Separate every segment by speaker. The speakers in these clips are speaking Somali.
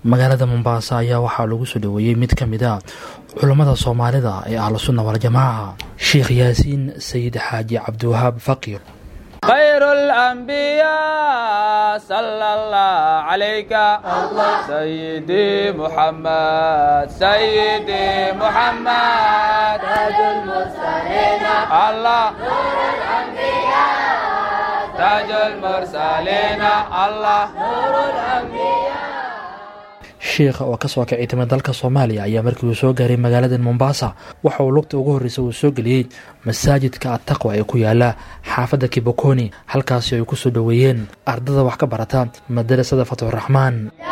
Speaker 1: magaalada mombaasa ayaa waxaa lagu soo dhoweeyey mid ka mid a culammada soomaalida ee ahlusunna waljamaaca sheekh yaasiin sayid xaaji cabdiwahaab faqiir
Speaker 2: خير الأنبياء صلى الله عليك الله سيدي محمد سيدي محمد تاج المرسلين الله نور الأنبياء تاج المرسلين الله نور الأنبياء
Speaker 1: sheikha oo kasoo kacay timi dalka soomaaliya ayaa markii uu soo gaaray magaalada mombaasa waxa uu lugta ugu horreysa uu soo geliyey masaajidka attaqwa ee ku yaala xaafadda kibokoni halkaasi ay ku soo dhoweeyeen ardada wax ka barata madarasada fatxuraxmaan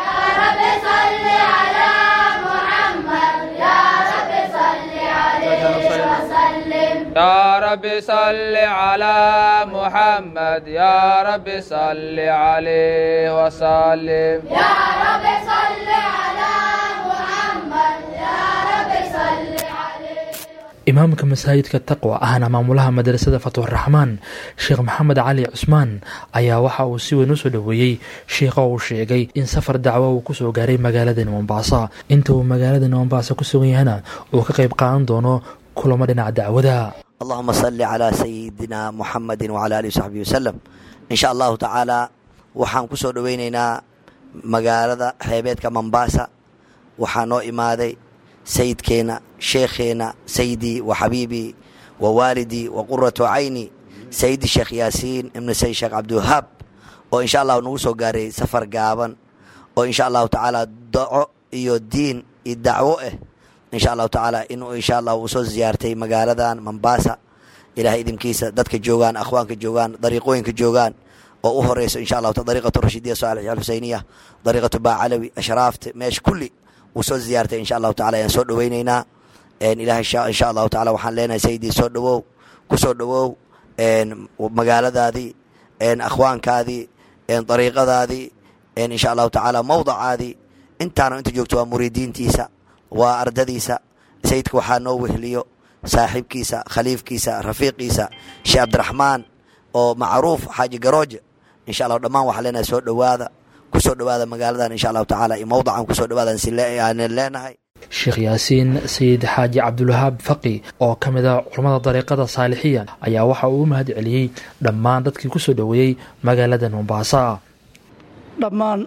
Speaker 2: يا رب صل على محمد يا رب صل عليه وسلم
Speaker 3: يا رب صل على محمد يا رب صل عليه
Speaker 1: imaamka masaajidka taqwa ahna maamulaha madrasada fatxuraxmaan sheekh maxamed cali cusmaan ayaa waxa uu si weyn u soo dhoweeyey sheikha uu sheegay in safar dacwo uu kusoo gaaray magaaladani mombaasa inta uu magaaladani mombaasa ku sugan yahana uu ka qayb qaadan doono kulamo dhinaca dacwada
Speaker 4: allahuma salli calaa sayidina muxamedi wcala alihi wsaxbihi wasalam in sha allahu tacaala waxaan ku soo dhoweyneynaa magaalada xeebeedka mombaasa waxaa noo imaaday sayidkeenna sheekheenna sayidii wa xabiibii wa waalidii wa quratu cayni sayidi sheekh yaasiin ibnu sayid sheekh cabdiwahaab oo insha allahu nagu soo gaaray safar gaaban oo insha allahu tacaala daco iyo diin iyo dacwo ah insha allahu tacaala inuu insha allah uu soo ziyaartay magaaladan mombaasa ilahay idinkiisa dadka joogaan akhwaanka joogaan dariiqooyinka joogaan oo u horeyso insha allahu dariiqatu rashidiya saalix alxuseyniya dariiqatu baacalawi ashraafta meesha kulli uu soo ziyaartay insha allahu tacala ayaan soo dhoweyneynaa ilahay insha allahu tacala waxaan leenahay sayidii soo dhowow ku soo dhowow magaaladaadii akhwaankaadii dariiqadaadii insha allahu tacaala mawdacaadii intaana inta joogto waa muriidiintiisa waa ardadiisa sayidka waxaa noo wehliyo saaxiibkiisa khaliifkiisa rafiiqiisa sheekh cabdiraxmaan oo macruuf xaaji garooje insha allah dhammaan waxaa leenahay soo dhowaada ku soo dhowaada magaaladan insha allahu tacaala iyo mawdacan kusoo dhowaadan siaanan leenahay
Speaker 1: sheekh yaasiin sayid xaaji cabdulwahaab faqi oo ka mid a culammada dariiqada saalixiya ayaa waxa uu u mahad celiyey dhammaan dadkii ku soo dhoweeyey magaalada mombaasa
Speaker 5: dhammaan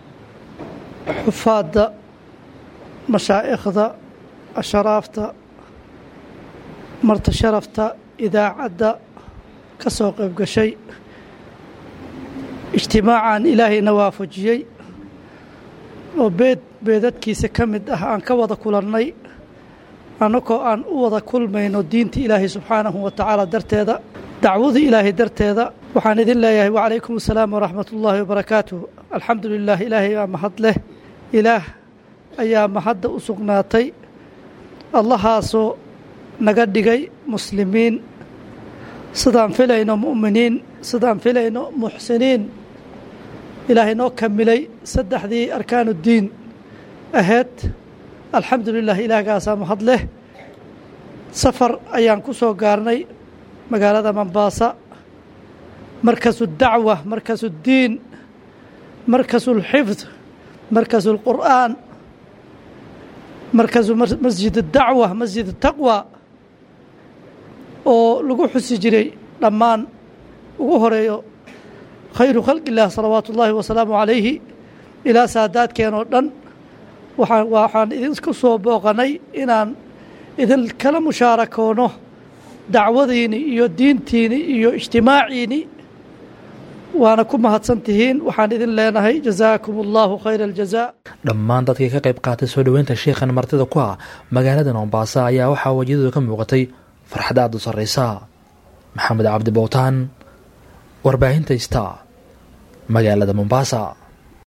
Speaker 5: xufaadda mashaa'ikhda asharaafta marta sharafta idaacadda ka soo qayb gashay ijtimaacan ilaahayna waafajiyey oo beed beedadkiisa ka mid ah aan ka wada kulannay annagoo aan u wada kulmayno diinta ilaahay subxaanahu wa tacaala darteeda dacwada ilaahay darteeda waxaan idin leeyahay wacalaykum assalaam waraxmat ullaahi wabarakaatuh alxamdu lilah ilaahay baa mahad leh ilaah ayaa mahadda u sugnaatay allahaasoo naga dhigay muslimiin sidaan filayno mu'miniin sidaan filayno muxsiniin ilaahay noo kamilay saddexdii arkaanuddiin ahayd alxamdu lilah ilaahgaasaa mahad leh safar ayaan ku soo gaarnay magaalada mombaasa markasu dacwa markasu diin markasu lxifd markasu lqur'aan markasu masjid dacwa masjid taqwa oo lagu xusi jiray dhammaan ugu horeeyo khayru khalqi illaah salawaatu ullaahi wasalaamu calayhi ilaa saadaadkeen oo dhan waxaan waxaan idinku soo booqanay inaan idin kala mushaarakoono dacwadiini iyo diintiini iyo ijtimaaciini waana ku mahadsan tihiin waxaan idin leenahay jazaakum allahu khayra aljazaa
Speaker 1: dhammaan dadkii ka qayb qaatay soo dhoweynta sheikhan martida ku ah magaalada mombaasa ayaa waxaa wejiyadooda ka muuqatay farxad aada u sarreysa maxamed cabdi bowtaan warbaahinta ista magaalada mombaasa